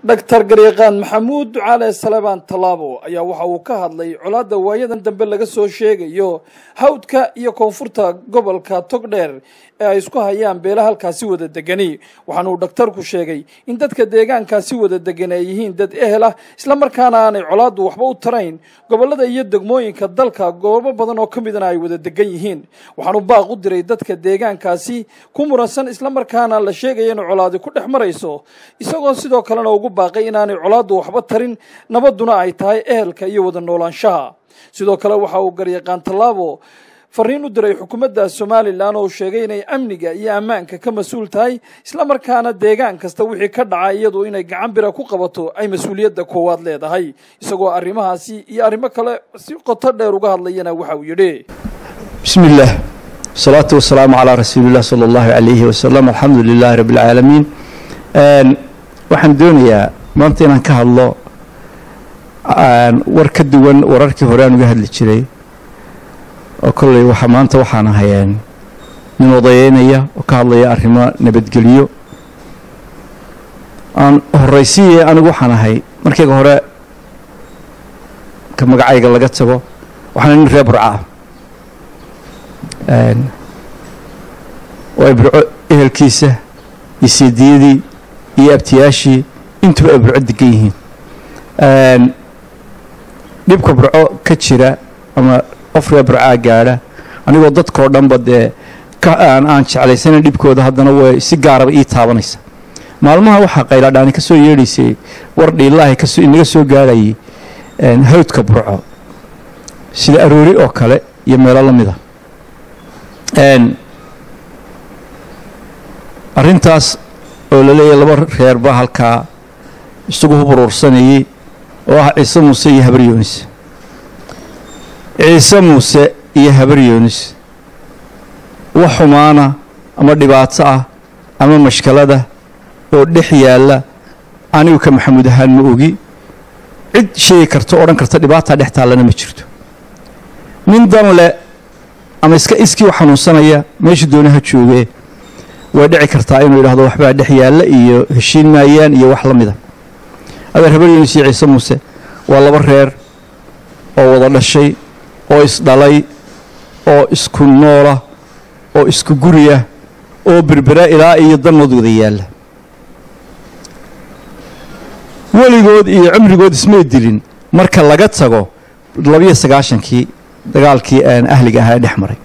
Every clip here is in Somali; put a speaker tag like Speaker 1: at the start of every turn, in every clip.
Speaker 1: dhaktar garyaqaan maxamuud ducaale salebaan tallaabo ayaa waxa uu ka hadlay colaadda waayadan dambe laga soo sheegayo hawdka iyo koonfurta gobolka togdheer ee ay isku hayaan beela halkaasi wada degani waxaana uu dhakhtarku sheegay in dadka deegaankaasi wada degan ay yihiin dad ehel ah islamarkaana aanay colaaddu waxba u tarayn gobollada iyo degmooyinka dalka goobo badan oo ka midana ay wada degan yihiin waxaanu baaq u diray dadka deegaankaasi ku muransan islamarkaana la sheegaya in colaadi ku dhex marayso isagoo sidoo kalena ugu baaqay inaanay colaaddu waxba tarin nabadduna ay tahay ehelka iyo wada noolaanshaha sidoo kale waxa uu garyaqaan tallaabo fariin u diray xukuumadda somalilan oo sheegay inay amniga iyo ammaanka ka mas-uul tahay islamarkaana deegaan kasta wixii ka dhaca iyadu inay gacan bira ku qabato ay mas-uuliyadda koowaad leedahay isagoo arrimahaasi iyo arrimo kale si qoto dheer uga hadlayana waxa uu yidhi
Speaker 2: bismi illaah wasalaatu wasalaamu calaa rasuuliillah sala allahu calayhi wasalam alxamdu lilaahi rabbi alcaalamiin waxaan doonayaa maanta inaan ka hadlo war ka duwan wararkii hore aan uga hadli jiray oo kolley waxa maanta waxaan ahayeen nin odayeynaya oo ka hadlaya arrimo nabadgelyo aan horraysiiye anigu waxaan ahay markayga hore ka magacayga laga tago waxaana nin reer burca ah oo ay burco ehelkiisa iyo seediyadii iyo abtiyaashii intuba ay burco degan yihiin dhibka burco ka jira ama qof reer burcaa gaadha anigoo dadkao dhanba dee aan jeclaysanan dhibkooda haddana way si gaaraba ii taabanaysa maalmaha waxaa qayladhaani ka soo yeedhaysay war dhiilaahi kasoo inaga soo gaadhayay hawdka burco sida aroori oo kale iyo meelo la mid a arrintaas oo la leeyahay laba reer baa halkaa isagu huburuursanayay oo ah ciise muuse iyo habar yoonis ciise muuse iyo habar yoonis wax xumaana ama dhibaato ah ama mashkalada oo dhex yaalla anigu ka maxamuud ahaan ma ogi cid sheegi karta odhan karta dhibaataa dhex taallana ma jirto nin dan le ama iska iskii u xanuunsanaya meesha doonaha joogee way dhici kartaa inuu yidhahdo waxbaa dhex yaalla iyo heshiin maayaan iyo wax la mida adeer habar yoonis iyo ciise muuse waa laba reer oo wada dhashay oo isdhalay oo isku noola oo isku guriya oo berbera ilaa iyo dannood wada yaalla weligood iyo cimrigood ismay dilin marka laga tago labiyo sagaashankii dagaalkii aan ahliga ahaa dhex maray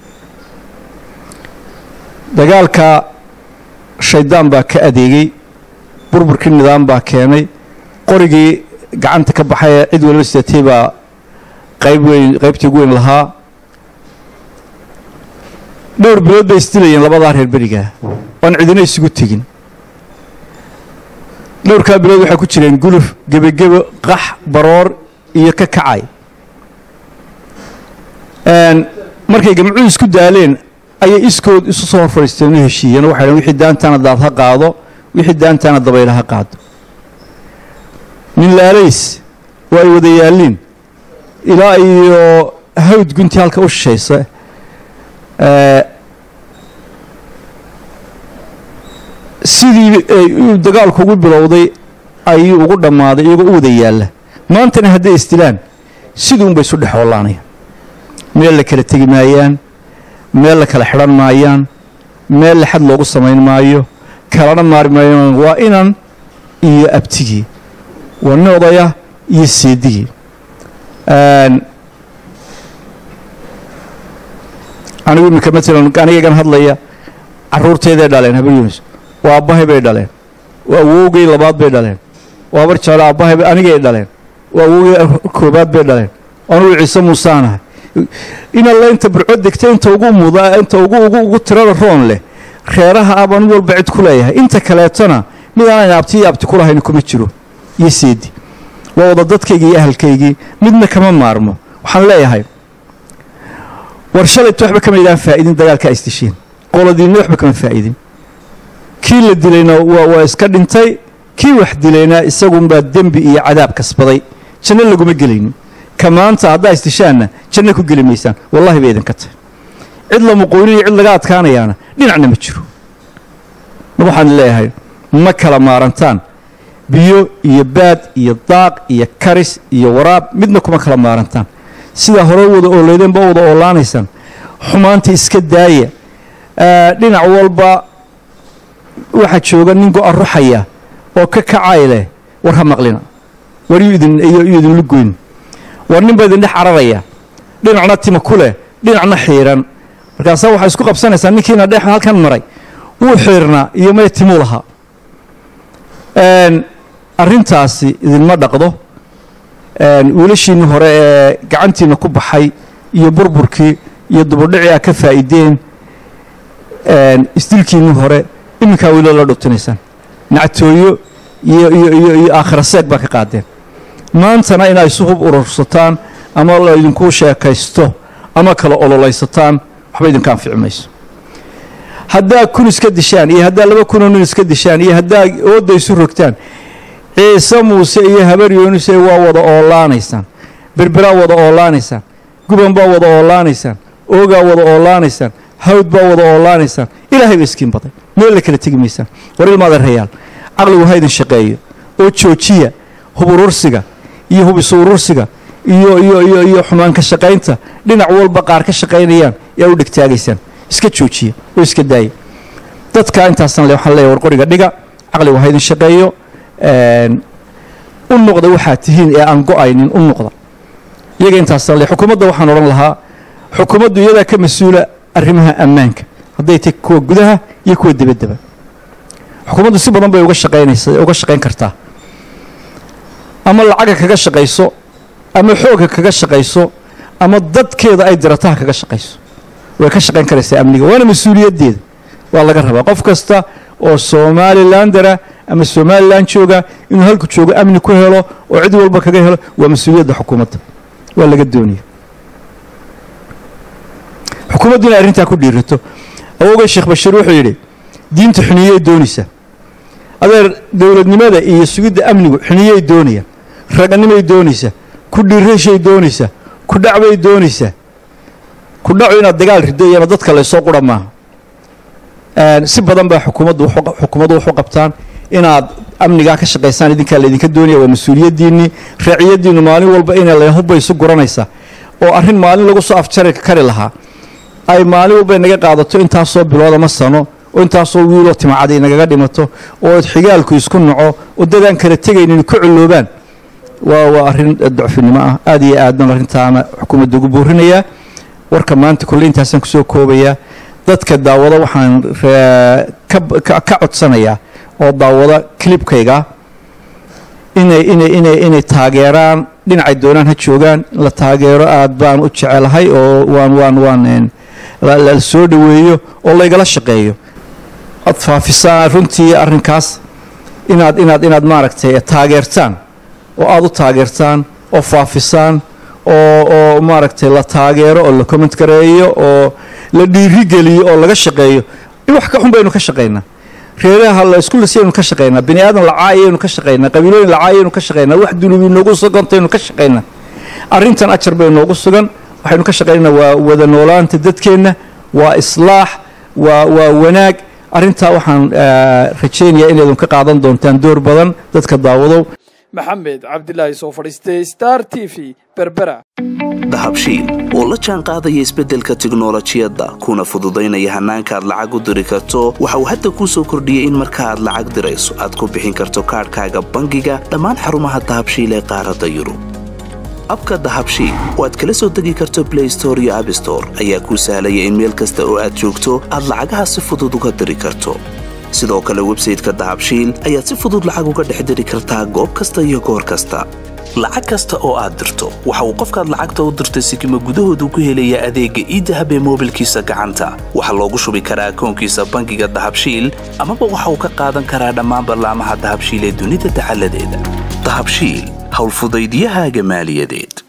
Speaker 2: dagaalka shaydaan baa ka adeegay burburkii nidaam baa keenay qorigii gacanta ka baxay cid waliba sidatay baa qayb weyn qaybtii ugu weyn lahaa dhowr bilood bay isdilayeen labadaa reer berigaa oan cidina isugu tegin dhowrkaa bilood waxay ku jireen guluf gebagebo qax baroor iyo ka kacay markay gamcuhu isku daaleen ayay iskood isu soo hor fadhiisteen u heshiiyeen waxay dhn wixii daantaana daad ha qaado wixii daantaana dabayla ha qaado nin laalays oo ay wada yaalliin ilaa iyo hawd guntii halka u shishaysa sidii uu dagaalku ugu bilowday ayuu ugu dhammaaday iyagoo u wada yaalla maantana hadday isdilaan siduunbay isu dhexoolaanayaan meel la kala tegi maayaan meel la kala xidhan maayaan meel laxad loogu samayn maayo kalana maari maayaan waa inan iyo abtigii waa nin odaya iyo seedigii anigu iminka matalan anigagan hadlaya carruurteeday dhaleen habar yunis waa abbahay bay dhaleen waa awowgay labaad bay dhaleen waa bar jeclo abbahay anigay dhaleen waa awowgay koobaad bay dhaleen anugu ciise muusaanahay in alla inta burco degta inta ugu muda inta ugu ugu ugu tirada roon leh reeraha ah baan mid walba cid ku leeyahay inta kaleetona mid aanan abti iyo abti ku lahayn kuma jiro iyo seedi waa wada dadkaygii iyo ahalkaygii midna kama maarmo waxaan leeyahay war shalayta waxba kama idaan faa'idin dagaalkaa isdisheen qoladiinna waxba kama faa'idin kii la dilayna waa iska dhintay kii wax dilayna isagunbaa dembi iyo cadaab kasbaday janno laguma gelaynin ka maanta haddaa isdishaanna janno ku geli maysaan wallahi bay idinka tahay cid la muqoyniyo cid laga adkaanayaana dhinacna ma jiro waxaan leeyahay ma kala maarantaan biyo iyo baad iyo daaq iyo karis iyo waraab midna kuma kala maarantaan sidaa hore wada ooleydeen ba wada oolaanaysaan xumaanta iska daaya dhinac walba waxaa jooga nin go-a ruxaya oo ka kacay leh war ha maqlina war yu idinla goyn war nin baa idin dhex cararaya dhinacna tima ku leh dhinacna xiiran markaasaa waxaa isku qabsanaysaa ninkiina dhex halkan maray wuu xiirnaa iyo may timuu lahaa arrintaasi idinma dhaqdo wiilashiinni hore ee gacantiinna ku baxay iyo burburkii iyo dubudhicii aa ka faa'iideen isdilkiinni hore iminkaa weli la dhubtinaysaan nactooyo iyo iyo iyo iyo aakhira seeg baa ka qaadeen maantana inaa isu hub urursataan ama la idinku sheekaysto ama kala ololaysataan waxba idinka anfici mayso haddaa kun iska dishaan iyo haddaa laba kunoo nin iska dishaan iyo haddaa ooda isu rogtaan ciise muuse iyo habar yoonise waa wada oolaanaysaan berberaa wada oolaanaysaan guban baa wada oolaanaysaan oogaa wada oolaanaysaan hawd baa wada oolaanaysaan ilaahay ba iskiin baday meel la kala tegi maysaan war ilmaada rayaal caqligu ha idin shaqeeyo oo joojiya hub urursiga iyo hub isu urursiga iyo iyo iyo iyo xumaanka shaqaynta dhinac walba qaar ka shaqaynayaan yaa u dhegtaagaysaan iska joojiya oo iska daaya dadka intaasan le waxaan leeyahy war qoriga dhiga caqligu ha idin shaqeeyo u noqda waxaad tihiin ee aan go-aynin u noqda iyaga intaasan le xukuumadda waxaan odhan lahaa xukuumaddu iyadaa ka mas-uula arrimaha ammaanka hadday tahy kuwa gudaha iyo kuwa debaddeba xukuumaddu si badan bay uga shaqaynaysa uga shaqayn kartaa ama lacaga kaga shaqayso ama xoogga kaga shaqayso ama dadkeeda ay dirataha kaga shaqayso way ka shaqayn karaysaa amniga waana mas-uuliyaddeeda waa laga rabaa qof kasta oo somalilandara ama somalilan jooga inuu halku joogo amni ku helo oo cid walba kaga helo waa mas-uuliyadda xukuumadda waa laga doonaya xukuumaddu inay arrintaa ku dhiirato awogay sheekh bashiir wuxuu yidhi diinta xuniyey doonaysaa adeer dowladnimada iyo sugidda amnigu xuniyey doonayaan raganimay doonaysaa ku dhiirashay doonaysaa ku dhacbay doonaysaa ku dhacu inaad dagaal rido iyana dadka laysoo qura maaha si badan baa xukuumaddu xukuumaddu waxu qabtaan inaad amnigaa ka shaqaysaan idinkaa laydinka doonaya waa mas-uuliyaddiinnii raaciyaddiinnu maalin walba inay lahubba isu guranaysaa oo arrin maalin lagu soo afjari kari lahaa ay maalin walba inaga qaadato intaasoo bilood ama sano oo intaasoo wiiloo timacada inagaga dhimato oo xigaalku isku naco oo dadaan kala tegaynin ku culloobaan waa waa arrin docfinimo ah aad iyo aadban arrintaana xukuumadda ugu boorinayaa warka maanta kolle intaasaan kusoo koobayaa dadka daawada waxaan ka codsanayaa oo daawada clibkayga inay inay inay inay taageeraan dhinacay doonaan ha joogaan la taageero aad baan u jecelahay oo waan waan waan la soo dhoweeyo oo laygala shaqeeyo aad faafisaan runtii arrinkaas inaad inaad inaad maaragtay taageertaan oo aada u taageertaan oo faafisaan oo oo maaragtay la taageero oo la comment gareeyo oo la dhiirigeliyo oo laga shaqeeyo in wax ka xun baynu ka shaqaynaa reeraha la isku lisaynu ka shaqaynaa bini aadan lacaayaynu ka shaqaynaa qabiilooyin lacaayaynu ka shaqaynaa wax dunubi noogu sugantaynu ka shaqaynaa arrintan ajar bay noogu sugan waxaynu ka shaqaynaa waa wada noolaanta dadkeenna waa islaax waa waa wanaag arrintaa waxaan rajaynayaa inaydun ka qaadan doontaan door badan dadka daawadow
Speaker 1: maxamed cabdilaahi soo fadhiistay star t v berbera
Speaker 3: dahabshiil oo la jaan qaadaya isbeddelka tiknolojiyadda kuna fududaynaya hannaanka aad lacag u diri karto waxa uu hadda kuu soo kordhiyey in marka aad lacag dirayso aad ku bixin karto kaadhkaaga bangiga dhammaan xarumaha dahabshiil ee qaaradda yurub abka dahabshiil oo aad kala soo degi karto blay store iyo abstore ayaa kuu sahlaya in meel kasta oo aad joogto aad lacagaha si fudud uga diri karto sidoo kale websayteka dahabshiil ayaad si fudud lacag uga dhex diri kartaa goob kasta iyo goor kasta lacag kasta oo aad dirto waxa uu qofkaad lacagta u dirtay sikima gudahoodu ku helayaa adeegga iidahab ee moobilkiisa gacanta waxaa loogu shubi karaa akoonkiisa bangiga dahabshiil amaba waxa uu ka qaadan karaa dhammaan ballaamaha dahabshiil ee dunida dacaladeeda dahabshiil howlfudaydyahaaga maaliyadeed